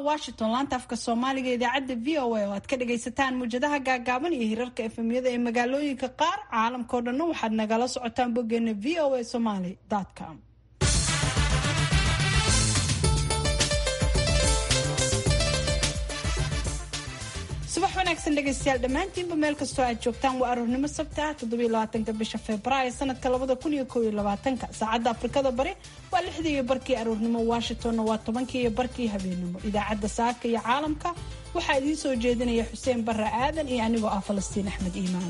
washington laanta afka soomaaliga idaacadda v o a oo aad ka dhagaysataan muwjadaha gaagaaban iyo hirarka efemyada ee magaalooyinka qaar caalamkao dhanna waxaad nagala socotaan boggeena v o a somaly com subax wanaagsan dhegaystayaal dhammaantiinba meel kastoo aad joogtaan waa aroornimo sabti ah toddobylabaatanka bisha februaayo sanadka labada kun iyo kow iyo labaatanka saacadda afrikada bari waa lixdii iyo barkii aroornimo washingtonna waa tobankii iyo barkii habeenimo idaacadda saaka iyo caalamka waxaa idiin soo jeedinaya xuseen barre aadan iyo anigoo ah falastiin axmed iimaan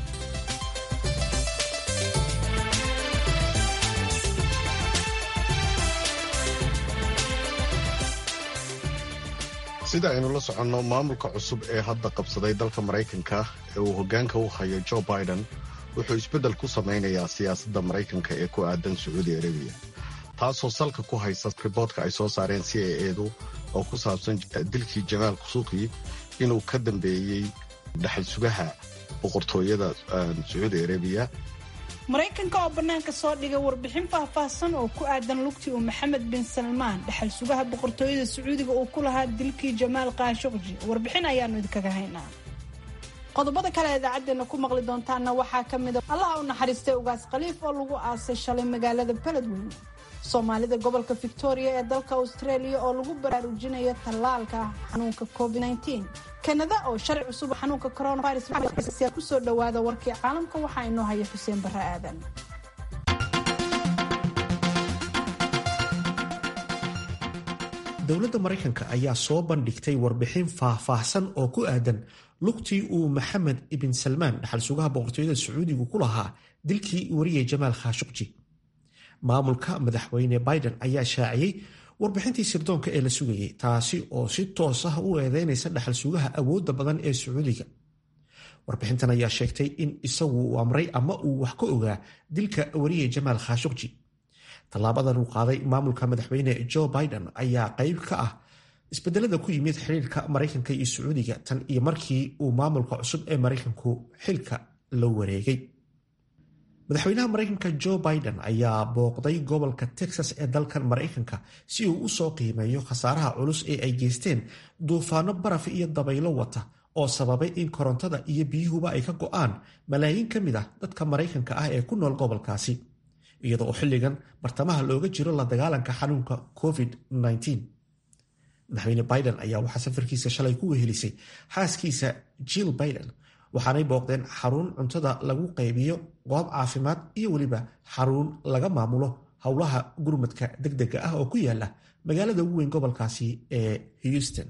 sida aynu la soconno maamulka cusub ee hadda qabsaday dalka maraykanka ee uu hoggaanka u hayo jo biden wuxuu isbeddel ku samaynayaa siyaasadda maraykanka ee ku aadan sacuudi arabiya taasoo salka ku haysa riboodka ay soo saareen c a edu oo ku saabsan dilkii jamaal kusuuqi inuu ka dambeeyey dhaxal sugaha boqortooyada sacuudi arabiya maraykanka oo bannaanka soo dhigay warbixin faahfaahsan oo ku aadan lugtii uu maxamed bin salmaan dhaxal sugaha boqortooyada sacuudiga uu ku lahaa dilkii jamaal kaashuqji warbixin ayaanu idinkaga haynaa qodobada kale ee idaacadeena ku maqli doontaana waxaa ka mida allaha u naxariistay ugaas khaliif oo lagu aasay shalay magaalada beledweyne soomaalida gobolka victoria ee dalka australia oo lagu baraarujinayo tallaalka xanuunka covid kanada oo sharci cusub xanuunka coronavirus kusoo dhawaada warkii caalamka waxaa inoo haya xuseen barre aadan dowladda maraykanka ayaa soo bandhigtay warbixin faahfaahsan oo ku aadan lugtii uu maxamed ibn salmaan dhaxal sugaha boqortooyada sacuudigu ku lahaa dilkii wariyay jamaal khashuqji maamulka madaxweyne biden ayaa shaaciyey warbixintii sirdoonka ee la sugayay taasi oo si toos ah u eedeynaysa dhaxal sugaha awoodda badan ee sacuudiga warbixintan ayaa sheegtay in isagu uu amray ama uu wax ka ogaa dilka wariye jamaal khashuqji tallaabadan uu qaaday maamulka madaxweyne jo biden ayaa qayb ka ah isbedelada ku yimid xiriirka maraykanka iyo sacuudiga tan iyo markii uu maamulka cusub ee maraykanku xilka la wareegay madaxweynaha maraykanka jo biden ayaa booqday gobolka texas ee dalkan maraykanka si uu u soo qiimeeyo khasaaraha culus ee ay geysteen duufaano baraf iyo dabaylo wata oo sababay in korontada iyo biyuhuba ay ka go'aan malaayiin ka mid ah dadka maraykanka ah ee ku nool gobolkaasi iyada oo xilligan bartamaha looga jiro la dagaalanka xanuunka covid-19 madaxweyne biden ayaa waxaa safarkiisa shalay ku wehelisay xaaskiisa jill biden waxaanay booqdeen xarun cuntada lagu qaybiyo goob caafimaad iyo weliba xarun laga maamulo howlaha gurmadka degdega ah oo ku yaala magaalada ugu weyn gobolkaasi ee houston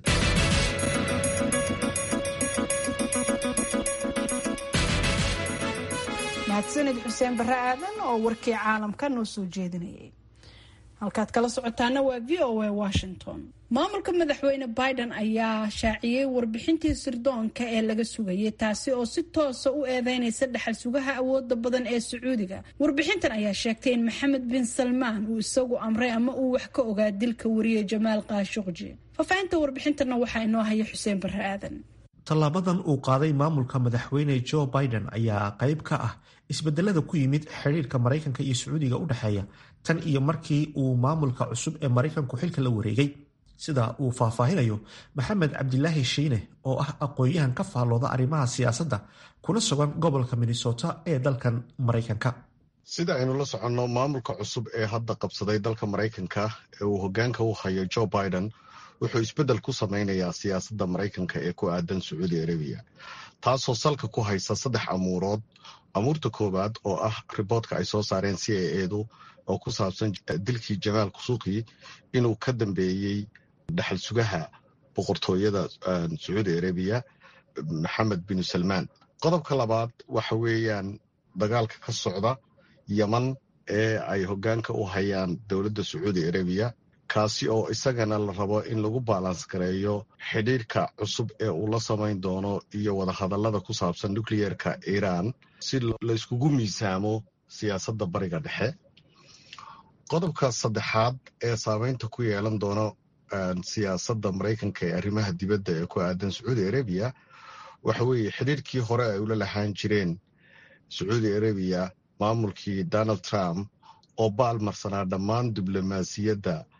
mahadsanid xuseen barre aadan oo warkii caalamka noo soo jeedinayay halkaad kala socotaana waa v o a washington maamulka madaxweyne biden ayaa shaaciyey warbixintii sirdoonka ee laga sugayay taasi oo si toosa u eedeynaysa dhaxal sugaha awooda badan ee sacuudiga warbixintan ayaa sheegtay in maxamed bin salmaan uu isagu amray ama uu wax ka ogaa dilka wariye jamaal kaashuqji faahfaahinta warbixintana waxaa inoo haya xuseen barre aadan tallaabadan uu qaaday maamulka madaxweyne jo biden ayaa qayb ka ah isbedelada ku yimid xiriirka maraykanka iyo sacuudiga u dhexeeya tan iyo markii uu maamulka cusub ee maraykanku xilka la wareegay sida uu faahfaahinayo maxamed cabdilaahi shiine oo ah aqoon-yahan ka faallooda arrimaha siyaasadda kuna sugan gobolka minnesota ee dalkan maraykanka sida aynu la soconno maamulka cusub ee hadda qabsaday dalka maraykanka ee uu hoggaanka u hayo jo biden wuxuu isbeddel ku samaynayaa siyaasadda maraykanka ee ku aadan sacuudi arabiya taasoo salka ku haysa saddex amuurood amuurta koowaad oo ah riboodka ay soo saareen c a edu oo ku saabsan dilkii jamaal kusuuqi inuu ka dambeeyey dhaxal sugaha boqortooyada sacuudi arabiya maxamed bin salmaan qodobka labaad waxa weeyaan dagaalka ka socda yeman ee ay hoggaanka u hayaan dowladda sacuudi arabiya kaasi oo isagana la rabo in lagu baalans gareeyo xidhiirka cusub ee uu la samayn doono iyo wadahadallada ku saabsan nucleerka iiraan si layskugu miisaamo siyaasadda bariga dhexe qodobka saddexaad ee saameynta ku yeelan doono siyaasadda maraykanka ee arrimaha dibadda ee ku aadan sacuudi arabiya waxa weeye xidhiirkii hore ay ula lahaan jireen sacuudi arabiya maamulkii donald trump oo baalmarsanaa dhammaan diblomaasiyadda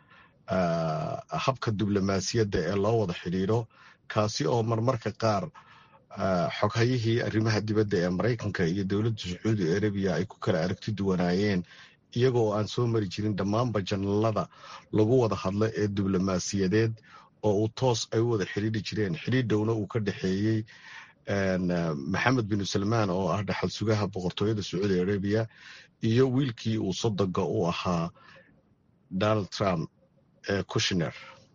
habka diblomaasiyadda ee loo wada xidhiidho kaasi oo marmarka qaar xoghayihii arrimaha dibadda ee maraykanka iyo dowladda sacuudi arabiya ay ku kala aragti duwanaayeen iyagoo aan soo mari jirin dhammaanba janalada lagu wada hadlo ee diblomaasiyadeed oo uu toos ay u wada xidhiidhi jireen xidhiidhowna uu ka dhexeeyey maxamed bin salmaan oo ah dhaxal sugaha boqortooyada sacuudi arabiya iyo wiilkii uu sodoga u ahaa donald trump ee kushner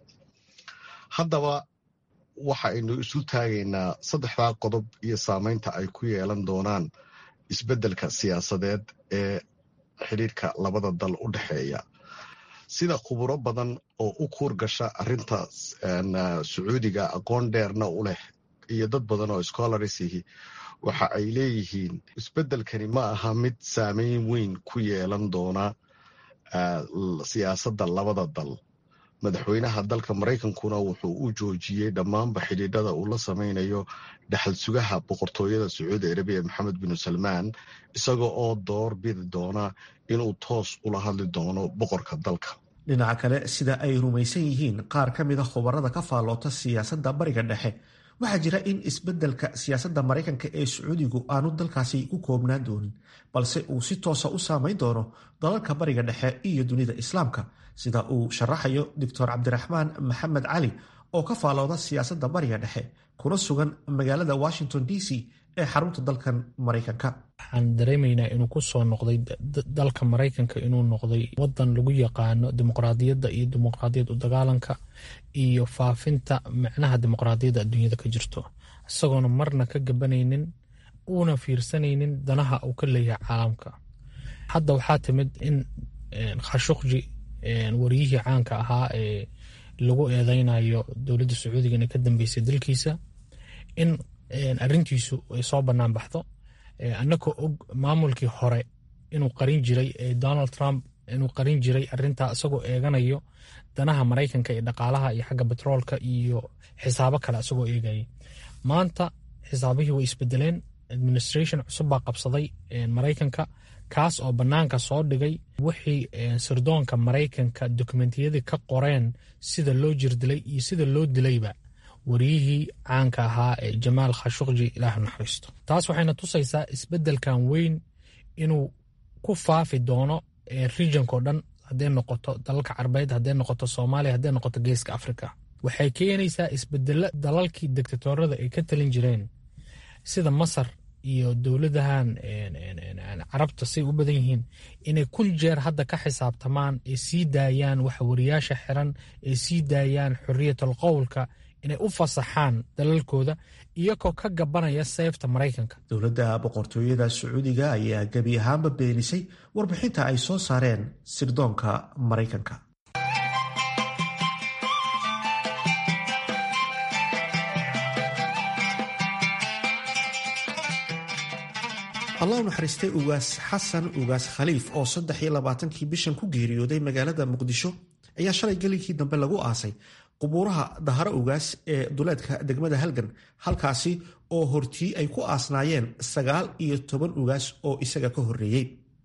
haddaba waxa aynu isu taagaynaa saddexdaa qodob iyo saameynta ay ku yeelan doonaan isbeddelka siyaasadeed ee xidhiirka labada dal u dhexeeya sida khuburo badan oo u kuur gasha arinta sacuudiga aqoon dheerna u leh iyo dad badan oo scholarish waxa ay leeyihiin isbeddelkani ma aha mid saameyn weyn ku yeelan doona siyaasadda labada dal madaxweynaha dalka maraykankuna wuxuu u joojiyey dhammaanba xidhiidhada uu la sameynayo dhaxal sugaha boqortooyada sacuudi arabiya maxamed bin salmaan isaga oo door bidi doona inuu toos ula hadli doono boqorka dalka dhinaca kale sida ay rumaysan yihiin qaar ka mida khubarada ka faalloota siyaasadda bariga dhexe waxaa jira in isbeddelka siyaasadda maraykanka ee sacuudigu aanu dalkaasi ku koobnaan doonin balse uu si toosa u saameyn doono dalalka bariga dhexe iyo dunida islaamka sida uu sharaxayo doctor cabdiraxmaan maxamed cali oo ka faalooda siyaasadda bariga dhexe kuna sugan magaalada washington d c ee xarunta dalkan maraykanka waxaan dareemaynaa inuu ku soo noqday dalka maraykanka inuu noqday wadan lagu yaqaano dimuqraadiyadda iyo dimuqraadiyad u dagaalanka iyo faafinta micnaha dimuqraadiyadda adduunyada ka jirto isagoona marna ka gabanaynin uuna fiirsanaynin danaha uu ka leeyahay caalamka hadda waxaa timid in khashuqji wariyihii caanka ahaa ee lagu eedeynayo dowladda sacuudiga inay ka dambeysay dalkiisa in arintiisu ay soo bannaan baxdo annagoo og maamulkii hore inuu qarin jiray donald trump inuu qarin jiray arintaa isagoo eeganayo danaha maraykanka ee dhaqaalaha iyo xagga betroolka iyo xisaabo kale isagoo eegayay maanta xisaabihii way isbedeleen administration cusub baa qabsaday maraykanka kaas oo bannaanka soo dhigay wixii sirdoonka maraykanka dokumentiyadii ka qoreen sida loo jirdilay iyo sida loo dilayba wariyihii caanka ahaa ee jamaal khashuqji ilaah naxariisto taas waxayna tusaysaa isbeddelkan weyn inuu ku faafi doono regionko dhan hadday noqoto dalalka carbeed hadday noqoto soomaaliya hadday noqoto geeska africa waxay keenaysaa isbedelo dalalkii dictatorada ay ka talin jireen sida masar iyo dowladahan carabta say u badan yihiin inay kun jeer hadda ka xisaabtamaan ay sii daayaan waxwariyaasha xiran ay sii daayaan xoriyatal qowlka inay u fasaxaan dalalkooda iyagoo ka gabanaya seefta maraykanka dowladda boqortooyada sacuudiga ayaa gebi ahaanba beenisay warbixinta ay soo saareen sirdoonka maraykanka allah u naxariistay ugaas xasan ugaas khaliif oo saddex iyo labaatankii bishan ku geeriyooday magaalada muqdisho ayaa shalay gelinkii dambe lagu aasay qubuuraha daharo ugaas ee duleedka degmada halgan halkaasi oo hortii ay ku aasnaayeen sagaal iyo toban ugaas oo isaga ka horreeyey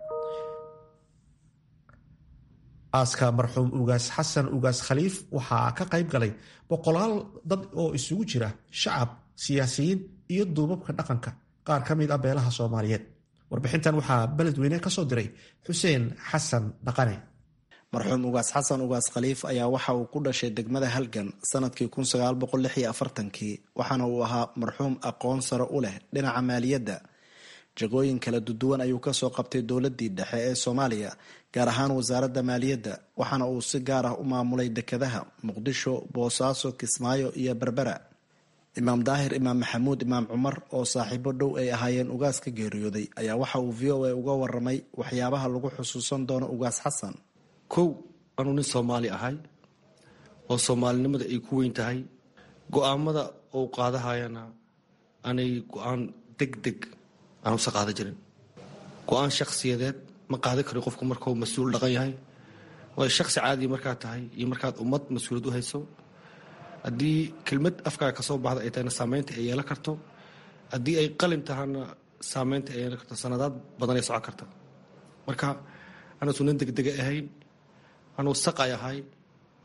aaska marxuum ugaas xasan ugaas khaliif waxaa ka qayb galay boqolaal dad oo isugu jira shacab siyaasiyiin iyo duubabka dhaqanka qaar ka mid ah beelaha soomaaliyeed warbixintan waxaa beledweyne ka soo diray xuseen xasan dhaqane marxuum ugaas xasan ugaas khaliif ayaa waxa uu ku dhashay degmada halgan sanadkii kii waxaana uu ahaa marxuum aqoon sare u leh dhinaca maaliyadda jagooyin kala duduwan ayuu kasoo qabtay dowladii dhexe ee soomaaliya gaar ahaan wasaaradda maaliyadda waxaana uu si gaar ah u maamulay dekedaha muqdisho boosaaso kismaayo iyo berbera imaam daahir imaam maxamuud imaam cumar oo saaxiibo dhow ay ahaayeen ugaas ka geeriyooday ayaa waxa uu v o a uga waramay waxyaabaha lagu xusuusan doono ugaas xasan kow anuu nin soomaali ahay oo soomaalinimada ay ku weyn tahay go-aamada ou qaadahayana anay go-aan deg deg aanusa qaada jirin go-aan shakhsiyadeed ma qaadan kari qofku markuu mas-uul dhaqan yahay waayo shakhsi caadiya markaad tahay iyo markaad ummad mas-uuliyad u hayso haddii kelmad afkaaga kasoo baxda ay tahayna saameynta ay yeelan karto haddii ay qalin tahana saameynta ay yeelan karto sanadaad badanay socon karta marka anuusu nin degdega ahayn anuu saqay ahay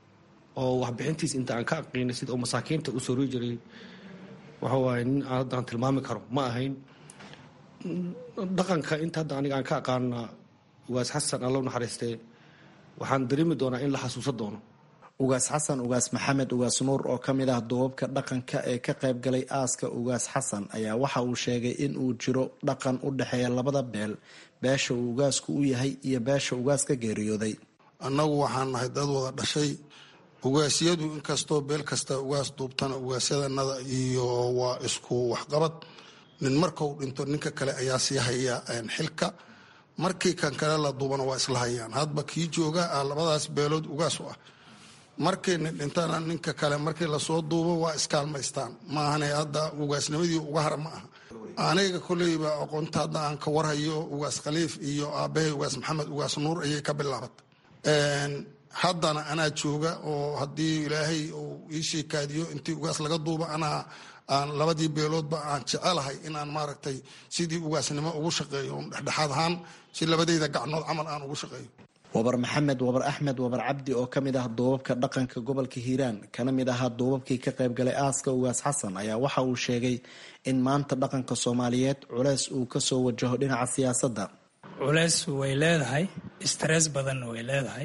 oo waxbixintiis inta aan ka aqiinay sida uu masaakiinta u sori jiray waxa waaye nin aan hadda aan tilmaami karo ma ahayn dhaqanka inta hadda aniga aan ka aqaana ugaas xasan allow naxariistee waxaan dareemi doonaa in la xasuusan doono ugaas xasan ugaas maxamed ugaas nuur oo ka mid ah duubabka dhaqanka ee ka qayb galay aaska ugaas xasan ayaa waxa uu sheegay in uu jiro dhaqan u dhexeeya labada beel beesha uu ugaasku u yahay iyo beesha ugaas ka geeriyooday annagu waxaan nahay dad wada dhashay ugaasyadu inkastoo beel kasta ugaas duubtana ugaasyadanada iyo waa isku waxqabad nin markau dhinto ninka kale ayaa sii haya xilka markii kan kale la duubana waa isla hayaan hadba kii jooga ah labadaas beelood ugaas u ah markii nin dhintana ninka kale markii lasoo duubo waa iskaalmaystaan maahane hadda ugaasnimadii uga hara ma aha aniga koleyba aqoonta hadda aan ka warhayo ugaas khaliif iyo aabahay ugaas maxamed ugaas nuur ayay ka bilaabatay haddana anaa jooga oo haddii ilaahay uu ii sheekaadiyo intii ugaas laga duubo anaa aan labadii beeloodba aan jecelahay inaan maaragtay sidii ugaasnimo ugu shaqeeyo dhexdhexaad ahaan si labadeyda gacnood camal aan ugu shaqeeyo wabar maxamed wabar axmed wabar cabdi oo ka mid ah duubabka dhaqanka gobolka hiiraan kana mid ahaa duubabkii ka qayb galay aaska ugaas xasan ayaa waxa uu sheegay in maanta dhaqanka soomaaliyeed culeys uu kasoo wajaho dhinaca siyaasadda culeys way leedahay stress badanna way leedahay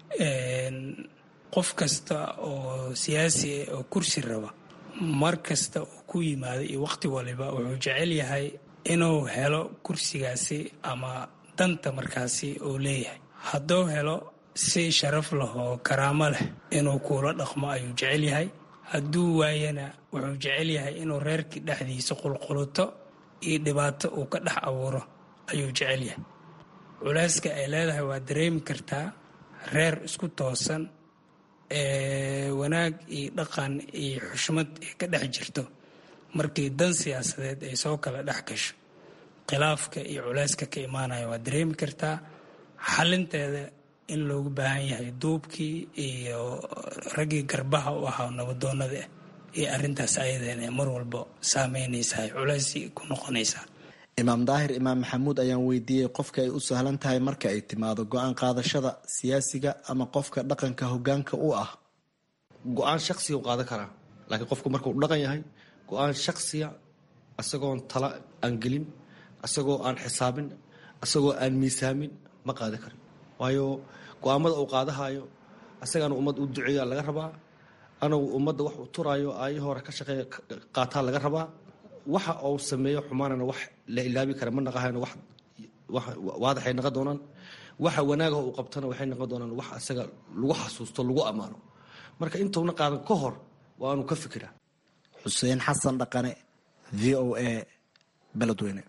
qof kasta oo siyaasi oo kursi raba mar kasta uu ku yimaado iyo waqti waliba wuxuu jecel yahay inuu helo kursigaasi ama danta markaasi uu leeyahay hadduu helo si sharaf leh oo karaamo leh inuu kuula dhaqmo ayuu jecel yahay hadduu waayana wuxuu jecel yahay inuu reerkii dhexdiisa qulquluto iyo dhibaato uu ka dhex abuuro ayuu jecel yahay culeyska ay leedahay waa dareemi kartaa reer isku toosan ee wanaag iyo dhaqan iyo xushmad ay ka dhex jirto markii dan siyaasadeed ay soo kala dhex gasho khilaafka iyo culeyska ka imaanaya waa dareemi kartaa xalinteeda in loogu baahan yahay duubkii iyo raggii garbaha u ahaa nabadoonada ah iyo arintaas ayadan ee mar walba saameynaysahay culeysii ku noqonaysaa imaam daahir imaam maxamuud ayaan weydiiyey qofka ay u sahlan tahay marka ay timaado go-aan qaadashada siyaasiga ama qofka dhaqanka hogaanka u ah go-aan shaksiga u qaadan karaa laakiin qofku markuu dhaqan yahay go-aan shaksiya isagoon tala aan gelin isagoo aan xisaabin isagoo aan miisaamin ma qaadan karin waayo go-aamada uu qaadahayo isagaana ummad u duceeya laga rabaa anagu ummadda wax uu turaayo aayo hore ka shaqeeya qaataa laga rabaa waxa uu sameeyo xumaanana wax la ilaabi kara ma naqahayno wax waadaxay naqon doonaan waxa wanaagaha uu qabtana waxay noqon doonaan wax isaga lagu xasuusto lagu ammaano marka intuuna qaadan ka hor waa anu ka fikiraa xuseen xasan dhaqane v o a beledweyne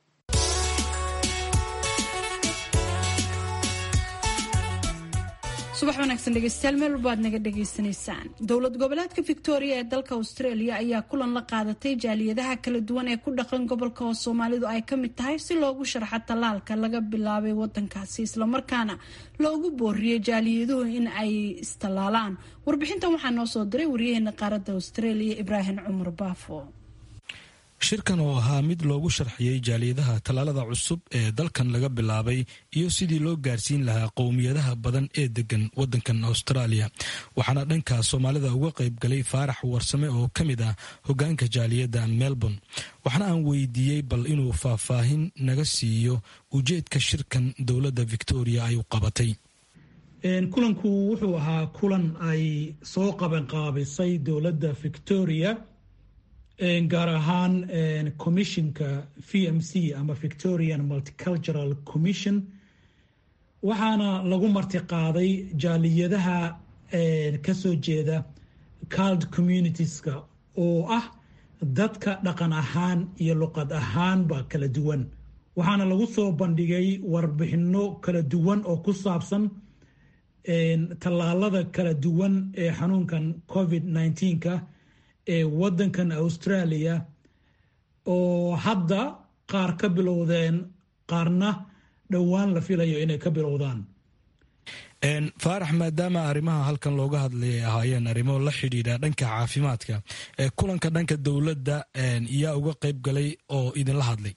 subax wanaagsan dhegeystayaal meel walba aad naga dhagaysanaysaan dowlad goboleedka victoria ee dalka australia ayaa kulan la qaadatay jaaliyadaha kala duwan ee ku dhaqan gobolka oo soomaalidu ay ka mid tahay si loogu sharxo tallaalka laga bilaabay wadankaasi islamarkaana loogu booriyey jaaliyaduhu in ay istallaalaan warbixintan waxaa noo soo diray waryaheena qaaradda australia ibraahim cumar baafo shirkan oo ahaa mid loogu sharxiyey jaaliyadaha tallaalada cusub ee dalkan laga bilaabay iyo sidii loo gaarsiin lahaa qowmiyadaha badan ee degan wadankan australia waxaana dhanka soomaalida uga qayb galay faarax warsame oo ka mid ah hogaanka jaaliyadda melbourne waxaana aan weydiiyey bal inuu faahfaahin naga siiyo ujeedka shirkan dowladda victoria ay u qabatay kulanku wuxuu ahaa kulan ay soo qabanqaabisay dowladda victoria gaar ahaan commissionka v m c ama victorian multicultural commission waxaana lagu martiqaaday jaaliyadaha kasoo jeeda cald communitieska oo ah dadka dhaqan ahaan iyo luqad ahaanba kala duwan waxaana lagu soo bandhigay warbixino kala duwan oo ku saabsan tallaalada kala duwan ee xanuunkan covid nneteen-ka ee wadankan australia oo hadda qaar ka bilowdeen qaarna dhowaan la filayo inay ka bilowdaan faarax maadaama arrimaha halkan looga hadlay ay ahaayeen arrimo la xidhiidha dhanka caafimaadka kulanka dhanka dowladda yaa uga qayb galay oo idinla hadlay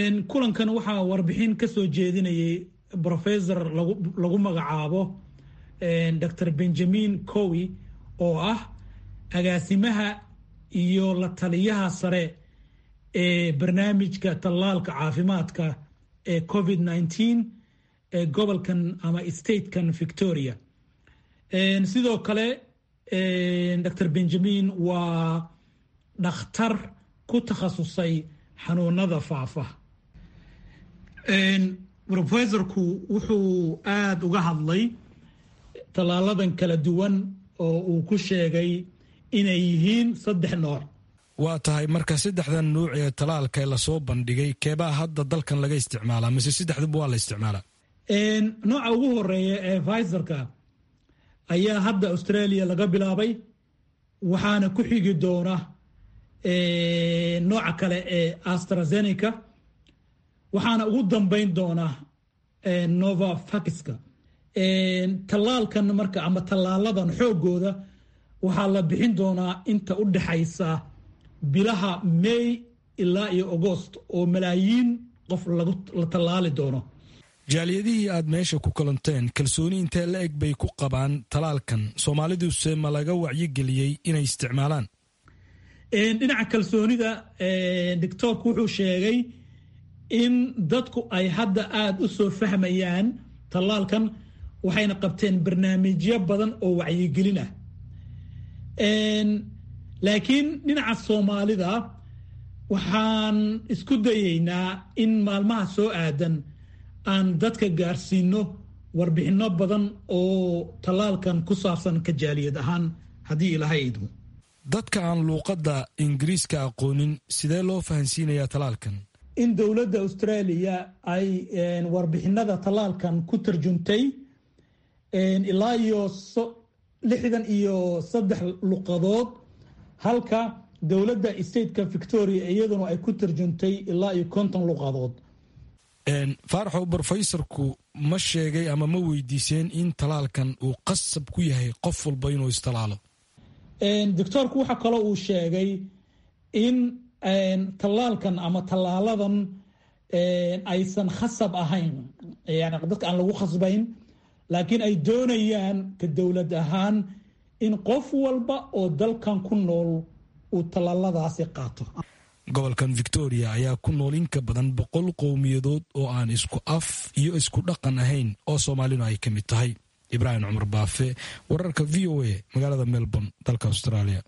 kulankan waxaa warbixin ka soo jeedinayay professor lagu magacaabo dr benjamin cowi oo ah agaasimaha iyo la taliyaha sare ee barnaamijka tallaalka caafimaadka ee covid nneteen ee gobolkan ama statekan victoria sidoo kale dr benjamin waa dhakhtar ku takhasusay xanuunada faafa rofesorku wuxuu aada uga hadlay tallaaladan kala duwan oo uu ku sheegay inay yihiin saddex nooc waa tahay marka saddexdan nuuc ee talaalka lasoo bandhigay keebaa hadda dalkan laga isticmaalaa mise saddexduba waa la isticmaalaa nooca ugu horeeya ee viserka ayaa hadda australia laga bilaabay waxaana ku xigi doona nooca kale ee astrazeneca waxaana ugu dambeyn doona nova fakiska tallaalkan marka ama tallaaladan xoogooda waxaa la bixin doonaa inta u dhexaysa bilaha may ilaa iyo agost oo malaayiin qof la tallaali doono jaaliyadihii aad meesha ku kulanteen kalsooni intee la eg bay ku qabaan talaalkan soomaaliduse ma laga wacyigeliyey inay isticmaalaan dhinaca kalsoonida doctoorku wuxuu sheegay in dadku ay hadda aada u soo fahmayaan tallaalkan waxayna qabteen barnaamijyo badan oo wacyigelin ah laakiin dhinaca soomaalida waxaan isku dayeynaa in maalmaha soo aadan aan dadka gaarsiino warbixinno badan oo tallaalkan ku saabsan ka jaaliyad ahaan haddii ilaahay idmo dadka aan luuqadda ingiriiska aqoonin sidee loo fahansiinayaa tallaalkan in dowladda australia ay warbixinada tallaalkan ku tarjuntay ilaa iyo lixdan iyo saddex luqadood halka dowladda stateka victoria iyaduna ay ku tarjuntay ilaa iyo konton luqadood faaraxow brofesorku ma sheegay ama ma weydiiseen in talaalkan uu qasab ku yahay qof walba inuu istalaalo doctoorku waxa kaloo uu sheegay in tallaalkan ama tallaaladan aysan khasab ahayn yani dadka aan lagu khasbayn laakiin ay doonayaan ka dowlad ahaan in qof walba oo dalkan ku nool uu tallaaladaasi qaato gobolkan victoria ayaa ku nool in ka badan boqol qowmiyadood oo aan isku af iyo isku dhaqan ahayn oo soomaalinu ay ka mid tahay ibraahim cumar baafe wararka v o a magaalada melbourne dalka australia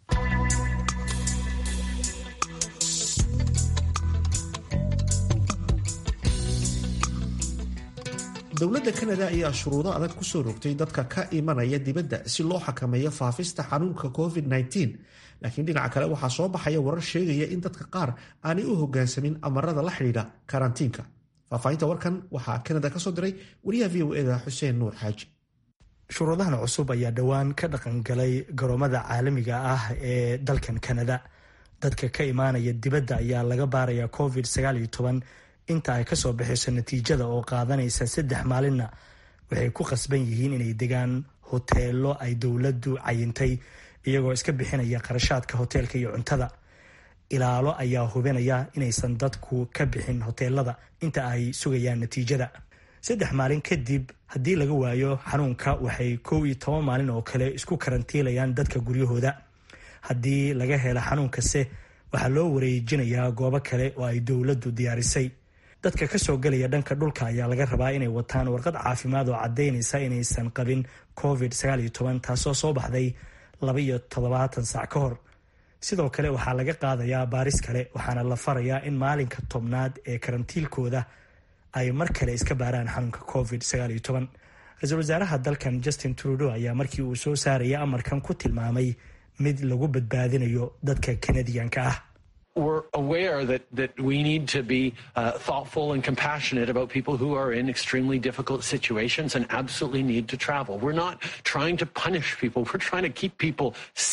dowladda kanada ayaa shuruudo adag kusoo rogtay dadka ka imanaya dibadda si loo xakameeyo faafista xanuunka covid-19 laakiin dhinaca kale waxaa soo baxaya warar sheegaya in dadka qaar aanay u hogaansamin amarada la xidhiidha karantiinka faahfaahinta warkan waxaa kanada kasoo diray wariyaha v o eda xuseen nuur xaaji shuruudahan cusub ayaa dhowaan ka dhaqangalay garoomada caalamiga ah ee dalkan kanada dadka ka imaanaya dibadda ayaa laga baaraya covid inta ay kasoo baxayso natiijada oo qaadanaysa saddex maalinna waxay ku qasban yihiin inay degaan hoteelo ay dowladdu cayintay iyagoo iska bixinaya qarashaadka hoteelka iyo cuntada ilaalo ayaa hubinaya inaysan dadku ka bixin hoteelada inta ay sugayaan natiijada saddex maalin kadib haddii laga waayo xanuunka waxay kow iyo toban maalin oo kale isku karantiilayaan dadka guryahooda haddii laga helo xanuunkase waxaa loo wareejinayaa goobo kale oo ay dowladdu diyaarisay dadka kasoo gelaya dhanka dhulka ayaa laga rabaa inay wataan warqad caafimaad oo caddaynaysa inaysan qabin covid taasoo soo baxday laba iyo toddobaatan saac ka hor sidoo kale waxaa laga qaadayaa baaris kale waxaana la farayaa in maalinka tobnaad ee karantiilkooda ay mar kale iska baaraan xanuunka covid ra-iisul wasaaraha dalkan justin trudeau ayaa markii uu soo saaraya amarkan ku tilmaamay mid lagu badbaadinayo dadka kanadiyanka ah we're aware that that we need to be uh, thoughtful and compassionate about people who are in extremely difficult situations and absolutely need to travel. We're not trying to punish people. We're trying to keep people safe.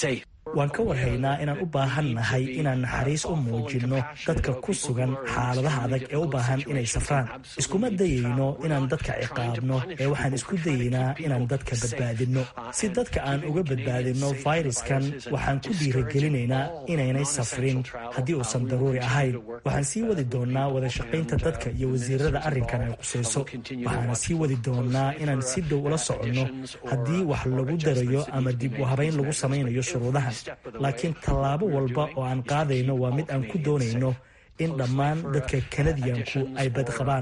waan ka warhaynaa inaan u baahan nahay inaan naxariis u muujinno dadka ku sugan xaaladaha adag ee u baahan inay safraan iskuma dayayno inaan dadka ciqaabno ee waxaan isku dayaynaa inaan dadka badbaadinno si dadka aan uga badbaadinno fayraskan waxaan ku dhiiragelinaynaa inaynay safrin haddii uusan daruuri ahayn waxaan sii wadi doonnaa wadashaqaynta dadka iyo wasiirada arrinkan ay qusayso waxaana sii wadi doonnaa inaan si dhow ula soconno haddii wax lagu darayo ama dib u habayn lagu samaynayo shuruudahan laakiin tallaabo walba oo aan qaadayno waa mid aan ku doonayno in dhammaan dadka kanadiyanku ay badqabaan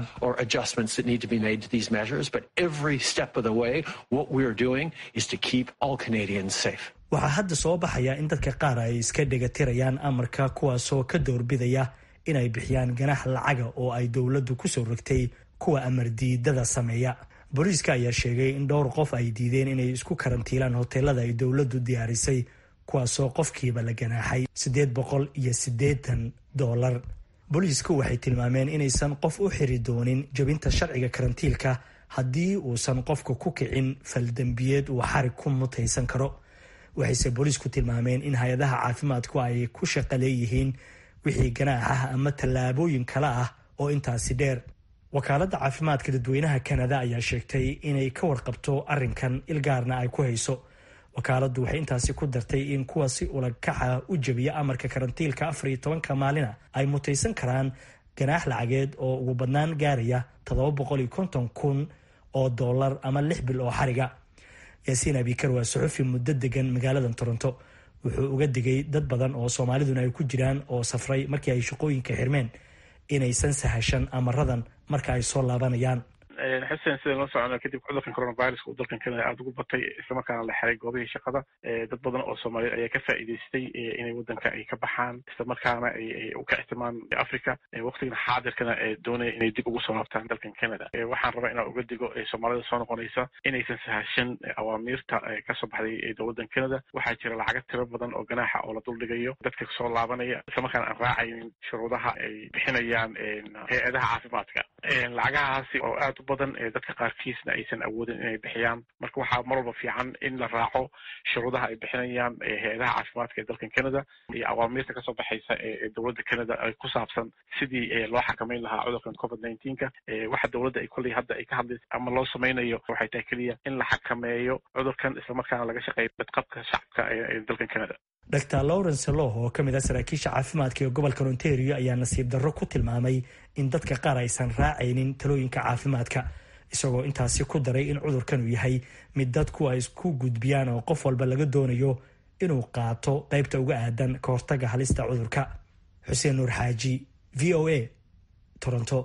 waxaa hadda soo baxaya in dadka qaar ay iska dhegatirayaan amarka kuwaasoo ka doorbidaya inay bixiyaan ganax lacaga oo ay dowladdu ku soo rogtay kuwa amar diidada sameeya booliiska ayaa sheegay in dhowr qof ay diideen inay isku karantiilaan hoteelada ay dowladdu diyaarisay kuwaasoo qofkiiba la ganaaxay siddeed boqol iyo siddeetan doolar booliisku waxay tilmaameen inaysan qof u xiri doonin jebinta sharciga karantiilka haddii uusan qofka ku kicin faldembiyeed uu xarig ku mutaysan karo waxayse booliisku tilmaameen in hay-adaha caafimaadku ay ku shaqo leeyihiin wixii ganaax ah ama tallaabooyin kale ah oo intaasi dheer wakaaladda caafimaadka dadweynaha kanada ayaa sheegtay inay ka warqabto arrinkan ilgaarna ay ku hayso wakaaladdu waxay intaasi ku dartay in kuwa si ulakaca u jebiya amarka karantiilka afar iyo tobanka maalina ay mutaysan karaan ganaax lacageed oo ugu badnaan gaaraya toddoba boqol iyo konton kun oo dollar ama lix bil oo xariga yaasiin abikar waa suxufi muddo degan magaalada toronto wuxuu uga digay dad badan oo soomaaliduna ay ku jiraan oo safray markii ay shaqooyinka xirmeen inaysan sahashan amaradan marka ay soo laabanayaan xuseen sidaan la socono kadib cudurkan coronaviruska uu dalkan kanada aada ugu batay islamarkaana la xiray goobihii shaqada dad badan oo soomaaliyeed ayaa ka faa'iidaystay inay wadanka ay ka baxaan islamarkaana ay u ka ixtimaan africa waqtigan xaadirkana doonaya inay dib ugu soo laabtaan dalkan canada waxaan rabaa inaan uga digo soomaalida soo noqonaysa inaysan sahashan awaamiirta kasoo baxday dowladan canada waxaa jira lacaga tiro badan oo ganaaxa oo la duldhigayo dadka soo laabanaya islamarkaana aan raacaynin shuruudaha ay bixinayaan hay-adaha caafimaadka lacagahaasi oo aad badan dadka qaarkiisna aysan awoodin inay bixiyaan marka waxaa mar walba fiican in la raaco shuruudaha ay bixinayaan hay-adaha caafimaadka ee dalkan canada iyo awaamiirta kasoo baxaysa ee dowladda canada ku saabsan sidii loo xakameyn lahaa cudurkan covid nineteenka waxa dowladda ay kolley hadda ay ka hadlaysa ama loo sameynayo waxay tahay keliya in la xakameeyo cudurkan islamarkaana laga shaqeeyo badqabka shacabka ee dalkan canada dr lawrence loh oo ka mid ah saraakiisha caafimaadka ee gobolka ontario ayaa nasiib darro ku tilmaamay in dadka qaar aysan raacaynin talooyinka caafimaadka isagoo intaasi ku daray in cudurkan uu yahay mid dadku ay isku gudbiyaan oo qof walba laga doonayo inuu qaato qaybta uga aadan ka hortaga halista cudurka xuseen nuur xaaji v o a toronto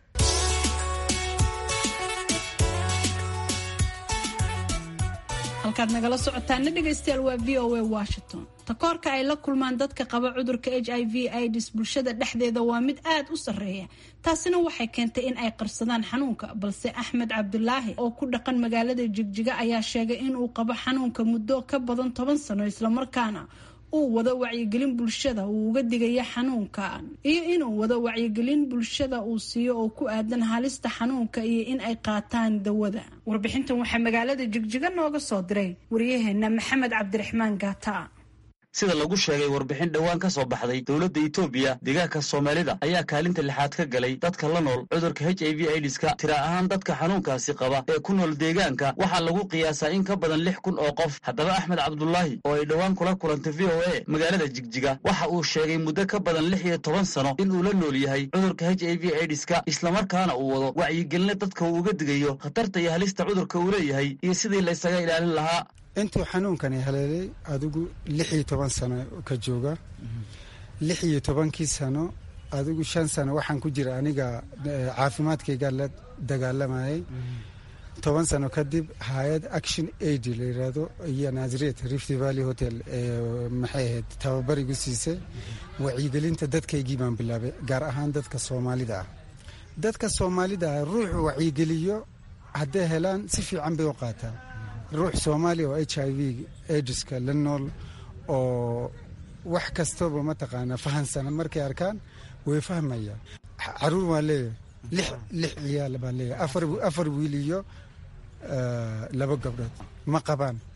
halkaad nagala socotaana dhegaystayaal waa v o a washington takoorka ay la kulmaan dadka qaba cudurka h i v ids bulshada dhexdeeda waa mid aad u sarreeya taasina waxay keentay in ay qarsadaan xanuunka balse axmed cabdulaahi oo ku dhaqan magaalada jigjiga ayaa sheegay inuu qabo xanuunka muddo ka badan toban sano islamarkaana uu wado wacyigelin bulshada uu uga digaya xanuunkan iyo inuu wado wacyigelin bulshada uu siiyo oo ku aadan halista xanuunka iyo in ay qaataan dawada warbixintan waxaa magaalada jigjiga nooga soo diray waryaheena maxamed cabdiraxmaan gaata sida lagu sheegay warbixin dhowaan ka soo baxday dowladda etoobiya deegaanka soomaalida ayaa kaalinta lixaad ka galay dadka la nool cudurka h i v idiska tira ahaan dadka xanuunkaasi qaba ee ku nool deegaanka waxaa lagu qiyaasaa in ka badan lix kun oo qof haddaba axmed cabdulaahi oo ay dhowaan kula kulantay v o a magaalada jigjiga waxa uu sheegay muddo ka badan lix iyo toban sano in uu la nool yahay cudurka h i v idiska islamarkaana uu wado wacyigelinna dadka uu uga digayo khatarta iyo halista cudurka uu leeyahay iyo sidii la ysaga ilaalin lahaa intuu xanuunkani haleelay adigu lix iyo toban sano ka jooga lix iyo tobankii sano adigu shan sano waxaan ku jira aniga caafimaadkayga la dagaalamayay toban sano kadib hay-ad action aid la yiraahdo iyo nazaret rift valley hotel maxay ahayd tababarigu siisay wacyigelinta dadkaygii baan bilaabay gaar ahaan dadka soomaalida ah dadka soomaalida ah ruuxu wacyigeliyo hadday helaan si fiican bay u qaataan ruux soomaaliya oo h i v aidiska la nool oo wax kastaba mataqaanaa fahansana markay arkaan way fahmayaan caruur waan leeyahay lix lix ciyaal baan leeyahay afar afar wiil iyo laba gabdhood ma qabaan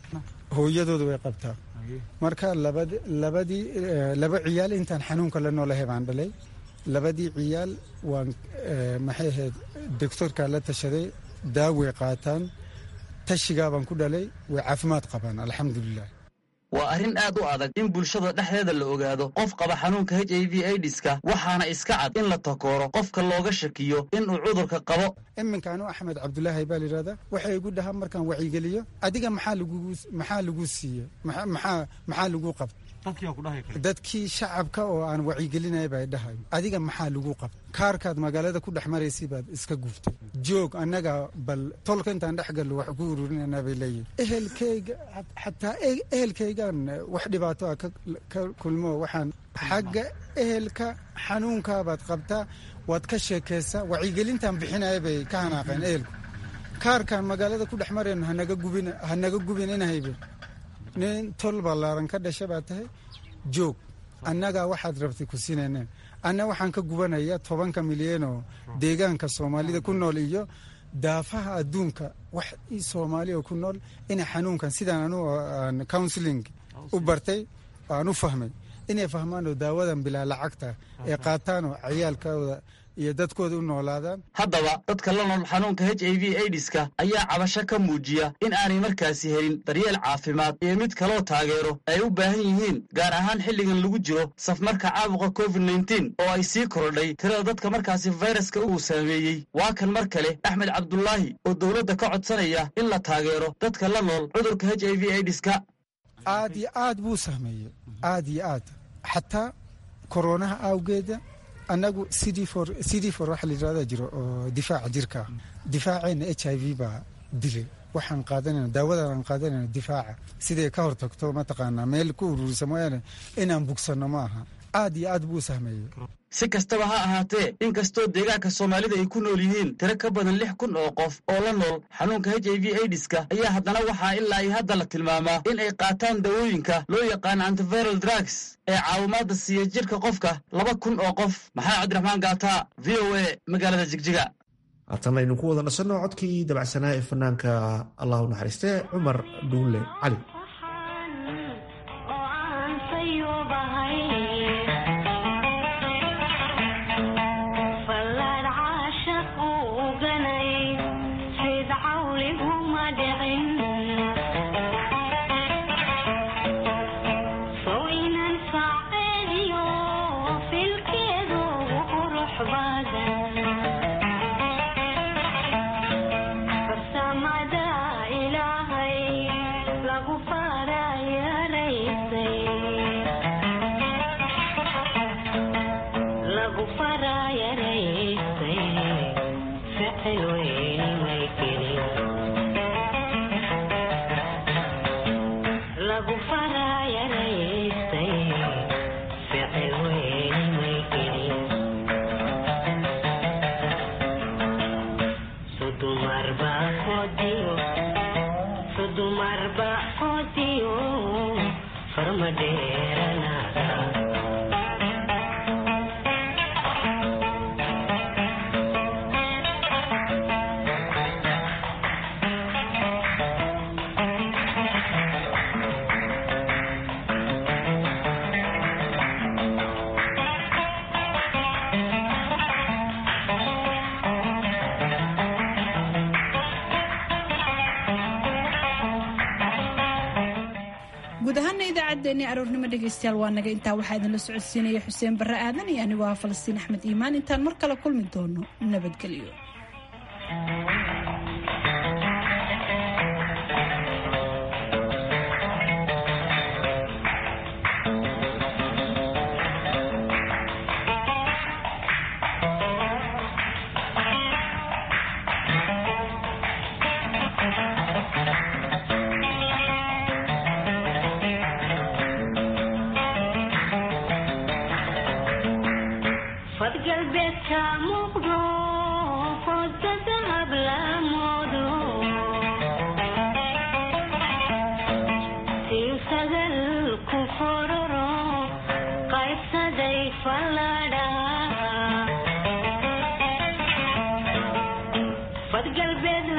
hooyadooda way qabtaa marka labadii laba ciyaal intaan xanuunka la noolahay baan dhalay labadii ciyaal waan maxay ahayd doctorkaa la tashaday daaway qaataan tashigaa baan ku dhalay way caafimaad qabaan alxamdulilah waa arrin aad u adag in bulshada dhexdeeda la ogaado qof qaba xanuunka h i v aidiska waxaana iska cad in la takooro qofka looga shakiyo inuu cudurka qabo iminka anu axmed cabdulaahi baa layidhahdaa waxay igu dhahaa markaan wacyigeliyo adiga maxaa lagu siiye maxaa lagu qabta dadkii shacabka oo aan wacyigelinaya baa dhahay adiga maxaa lagu qabta kaarkaad magaalada ku dhex maraysay baad iska guuftay joog annaga bal tolka intaan dhex gallo wax ku ururinanaa bay leeyihin ehelkayga xataa ehelkaygan wax dhibaato ah ka kulmo waxaan xagga ehelka xanuunkaabaad qabtaa waad ka sheekaysaa wacyigelintan bixinaya bay ka hanaaqeen ehelku kaarkaan magaalada ku dhex marayno hanaga gubinanahaybe nin tol ballaaran ka dhasha baa tahay joog annagaa waxaad rabtay ku siinayne anna waxaan ka gubanaya tobanka milyanoo deegaanka soomaalida ku nool iyo daafaha adduunka wax soomaaliya ku nool inay xanuunkan sidaan anu aan counseling u bartay aan u fahmay inay fahmaanoo daawadan bilaa lacagta ee qaataanoo ciyaalkooda iyo dadkooda u noolaadaan haddaba dadka la nool xanuunka h i v aidiska ayaa cabasho ka muujiya in aanay markaasi helin daryeel caafimaad iyo mid kaloo taageero ay u baahan yihiin gaar ahaan xilligan lagu jiro safmarka caabuqa covid nneteen oo ay sii korodhay tirada dadka markaasi fayraska uu saameeyey waa kan mar kale axmed cabdulaahi oo dowladda ka codsanaya in la taageero dadka la nool cudurka h i v aidiska aad iyo aad buu saameeyey aad iyo aad xataa koronaha awgeeda annagu cd for cd for waxa la yidhahda jiro oo difaaca jirka difaaceenna h i v baa dilay waxaan qaadanayna daawadan aan qaadanayna difaaca siday ka hortagto mataqaanaa meel ku ururisa mooyaane inaan bugsanno ma aha aad iyo aad buu sahmeeyey si kastaba ha ahaatee inkastoo deegaanka soomaalida ay ku nool yihiin tiro ka badan lix kun oo qof oo la nool xanuunka h i v aidiska ayaa haddana waxaa ilaa ay hadda la tilmaamaa in ay qaataan dawooyinka loo yaqaano antiviral drugs ee caawimaadda siiya jirka qofka laba kun oo qof maxamed cabdiraxmaan gaataa v o a magaalada jigjiga haatan aynu ku wada nasanno codkii dabacsanaa ee fanaanka allah u naxariistee cumar dhuule cali guud ahaana idaacaddeenii aroornimo dhegaystayaal waa naga intaa waxaa idinla socodsiinaya xuseen barre aadan iyo anigoo ah falastiin axmed iimaan intaan mar kale kulmi doono nabadgelyo galbeed